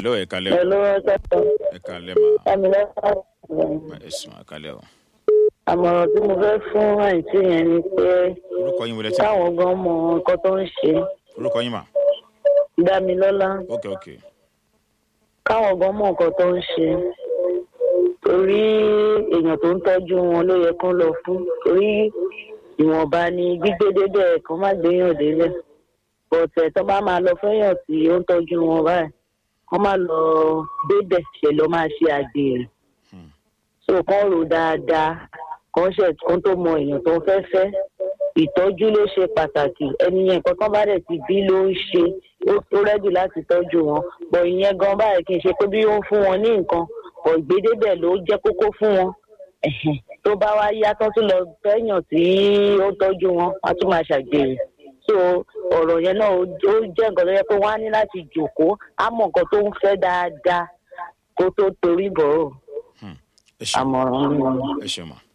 hello ẹ kalẹ́ o pẹ̀lú ọjọ́ kan ẹ kalẹ́ ma ẹ̀mí lọ́sàn-án. ẹ sùn ẹ kalẹ́ o àmọ̀ràn tí mo fẹ́ fún àǹtí yẹn ni pé orúkọ yín wọlé tí káwọn gan mọ nǹkan tó ń ṣe orúkọ yín mà dámilọ́lá ok ok káwọn gan mọ nǹkan tó ń ṣe torí èèyàn tó ń tọ́jú wọn ló yẹ kán lọ fún torí ìwọ̀nba ni gbígbé débẹ̀ kan má gbéyàn débẹ̀ bọ̀tẹ̀ tó bá máa lọ fẹ́yàn tí ó ń tọ́jú wọn báyìí kán má lọ débẹ̀ ṣe lọ máa ṣe àgbèrè Hmm. so kán rò dáadáa kán ṣe kán tó mọ èèyàn tó ń fẹ́ fẹ́ ìtọ́jú ló ṣe pàtàkì ẹni yẹn nǹkan tán bá dẹ̀ ti bí ló ń ṣe ó ó rẹ́dì láti tọ́jú wọn bọ̀ ìyẹn gan báyìí kì í ṣe pé bí ó ń fún wọn ní nǹkan bọ̀ ìgbédébẹ̀ ló jẹ́ kókó fún wọn Ẹ̀hẹ̀n. tó bá wá yá tán tún lọ fẹ́yàn tí ó ń tọ́jú wọn wọ́n á tún máa ṣàgbèrè so ọ̀rọ̀ yẹn náà ó ó jẹ́ nǹkan tó yẹ pé wọ́n á ní láti jòkó á mọ̀ nǹkan tó ń fẹ́ dáadáa kó tó torí bọ̀ ọ́ ẹ ṣeun àmọ̀ràn mi. ẹ ṣeun ma.